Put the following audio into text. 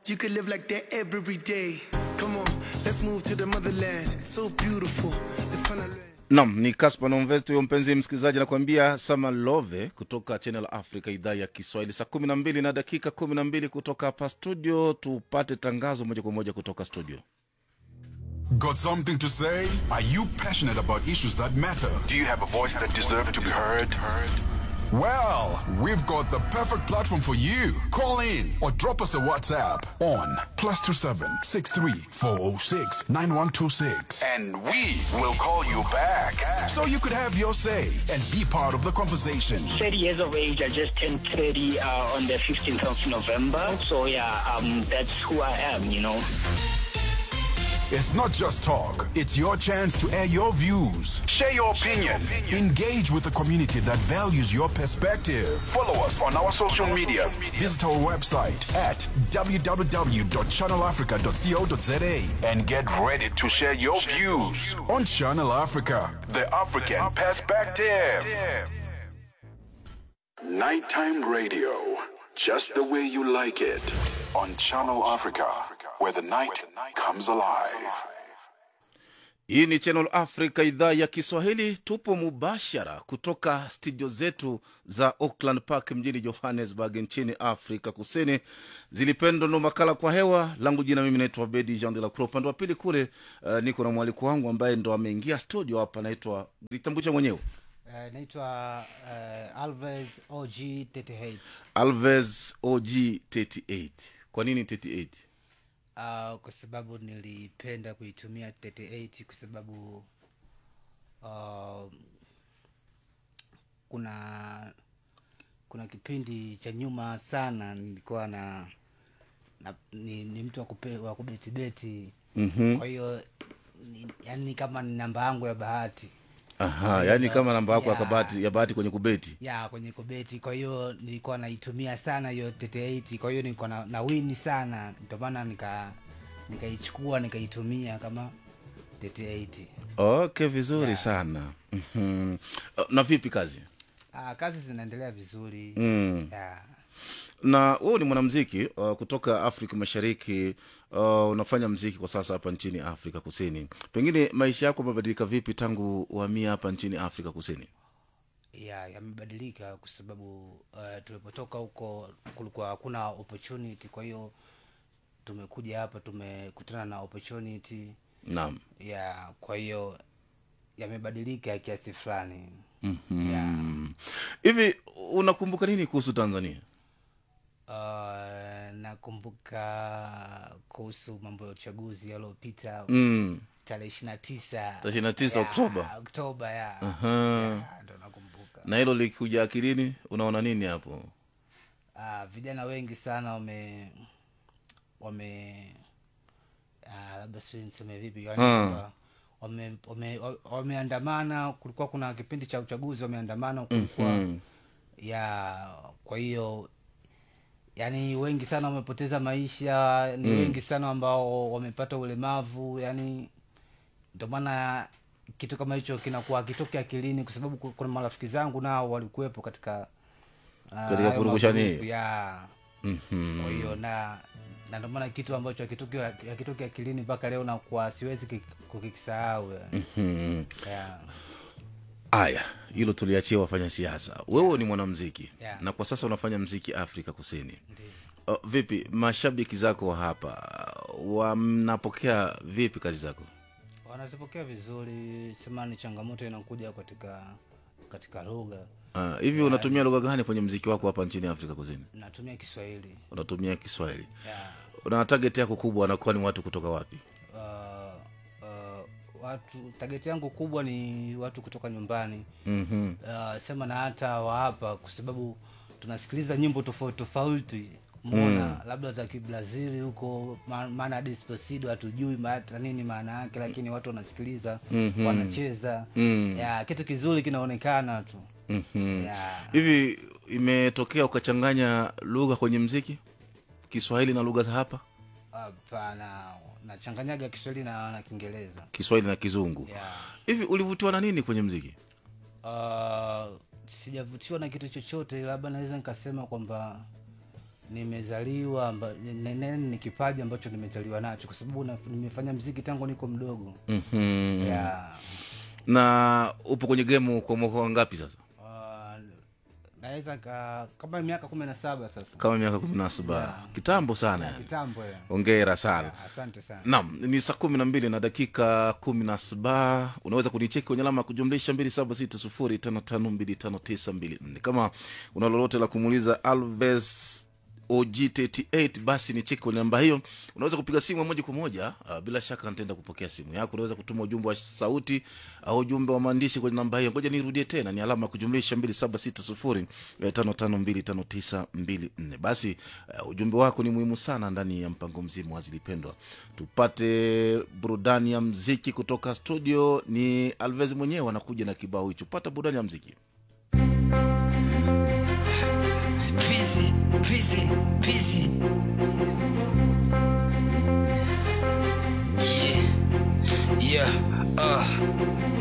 You could live like that every day. Come on, let's move to the motherland. It's so beautiful. It's fun to learn. nam ni kaspa nomvest huyo mpenzi msikilizaji anakuambia samalove kutoka channel africa idhaa ya kiswahili saa kumi na mbili na dakika kumi na mbili kutoka hapa studio tupate tangazo moja kwa moja kutoka studio Got something to say? Are you passionate about issues that matter? Do you have a voice that deserves to be heard? Well, we've got the perfect platform for you. Call in or drop us a WhatsApp on plus two seven six three four zero six nine one two six, And we will call you back. so you could have your say and be part of the conversation. 30 years of age. I just turned 30 uh, on the 15th of November. So yeah, um, that's who I am, you know. It's not just talk; it's your chance to air your views. Share your opinion. Engage with a community that values your perspective. Follow us on our social media. Visit our website at www.channelafrica.co.za And get ready to share your views. on Channel Africa. The African Perspective. Nighttime radio. Just the way you like it. On Channel Africa, where the night comes alive. hii ni channel africa idhaa ya kiswahili tupo mubashara kutoka studio zetu za auckland park mjini johannesburg nchini afrika kusini zilipendo ndo makala kwa hewa langu jina mimi naitwa bedi jean de la Croix. upande wa pili kule uh, niko na mwaliko wangu ambaye ndo ameingia studio hapa naitwa jitambulisha mwenyewe Uh, naitwa uh, Alves OG 38 alves og 38 kwa nini 38 uh, kwa sababu nilipenda kuitumia 38 kwa sababu uh, kuna kuna kipindi cha nyuma sana nilikuwa na, na ni, ni mtu wa kupe- wa kubetibeti mm-hmm. kwa hiyo ni, yani kama ni namba yangu ya bahati aha yaani kama namba yako ya Yeah. kabati ya bahati kwenye kubeti ya kwenye kubeti kwa hiyo nilikuwa naitumia sana hiyo 38 kwa hiyo nilikuwa na, na wini sana ndio maana nika nikaichukua nikaitumia kama 38 okay vizuri sana mm-hmm. na vipi kazi ah, kazi zinaendelea vizuri Mm. ya, na wewe ni mwanamziki uh, kutoka afrika mashariki uh, unafanya mziki kwa sasa hapa nchini afrika kusini pengine maisha yako yamebadilika vipi tangu uhamia hapa nchini afrika kusini ya yamebadilika kwa sababu uh, tulipotoka huko kulikuwa hakuna opportunity kwa hiyo tumekuja hapa tumekutana na opportunity naam ya kwa hiyo yamebadilika kiasi fulani Mhm. ya. hivi unakumbuka nini kuhusu tanzania Uh, nakumbuka kuhusu mambo ya uchaguzi yaliyopita mm. tarehe ishiri na tisa Tarehe 29 Oktoba. oktoba ya Aha. Ya, ndo nakumbuka na hilo likikuja akilini unaona nini hapo uh, vijana wengi sana wame wame uh, labda si niseme vipi yani Ah. kwamba wame- wame- wa- wameandamana kulikuwa kuna kipindi cha uchaguzi wameandamana kulikuwa Mhm. ya kwa hiyo yani wengi sana wamepoteza maisha ni wengi sana ambao wamepata ulemavu yani ndio maana kitu kama hicho kinakuwa kitoke akilini kwa sababu ku- kuna marafiki zangu nao walikuwepo katika ah, Katika hayo purukushani magrupu, hiyo? ya Mhm. kwa hiyo na na ndio maana kitu ambacho akitoke akitoke akilini mpaka leo nakuwa siwezi ki- kukisahau yani. Mhm. ya. aya hilo tuliachia wafanya siasa wewe ni mwanamziki Yeah. na kwa sasa unafanya mziki afrika kusini Ndiyo. uh, vipi mashabiki zako wa hapa wanapokea vipi kazi zako wanazipokea vizuri sema ni changamoto inakuja katika katika lugha uh, hivi unatumia lugha gani kwenye mziki wako hapa nchini afrika kusini natumia kiswahili unatumia kiswahili yeah. na target yako kubwa wanakuwa ni watu kutoka wapi uh, uh, watu tageti yangu kubwa ni watu kutoka nyumbani mm-hmm. uh, sema na hata wa hapa kwa sababu tunasikiliza nyimbo tofauti tofauti mona mm. labda za kibrazili huko ma- maana despacito hatujui ma- hata nini maana yake lakini watu wanasikiliza mm-hmm. wanacheza Mm. ya kitu kizuri kinaonekana tu Mm-hmm. ya hivi imetokea ukachanganya lugha kwenye mziki kiswahili na lugha za hapa hapana nachanganyaga kiswahili na, na kiingereza kiswahili na kizungu ya hivi ulivutiwa na nini kwenye mziki uh, sijavutiwa na kitu chochote labda naweza nikasema kwamba nimezaliwa amba- ni- ni- ni kipaji ambacho nimezaliwa nacho kwa sababu na- nimefanya mziki tangu niko mdogo mm-hmm. yeah. na upo kwenye gemu kwa mwaka wangapi sasa uh, naweza ka, kama miaka kumi na saba sasa kama miaka kumi na saba kitambo sana yani. kitambo ya. ongera sana asante sana nam ni saa kumi na mbili na dakika kumi na saba unaweza kunicheki kwenye alama ya kujumlisha mbili saba sita sufuri tano tano mbili tano tisa mbili nne kama una lolote la kumuuliza alves og38 basi ni cheki kwenye namba hiyo unaweza kupiga simu moja kwa moja uh, bila shaka nitaenda kupokea simu yako unaweza kutuma ujumbe wa sauti au ujumbe wa maandishi kwenye namba hiyo ngoja nirudie tena ni alama ya kujumlisha 2760552594 basi uh, ujumbe wako ni muhimu sana ndani ya mpango mzima wa zilipendwa tupate burudani ya mziki kutoka studio ni alvez mwenyewe anakuja na kibao hicho pata burudani ya mziki Busy, busy, busy. Yeah, yeah, uh.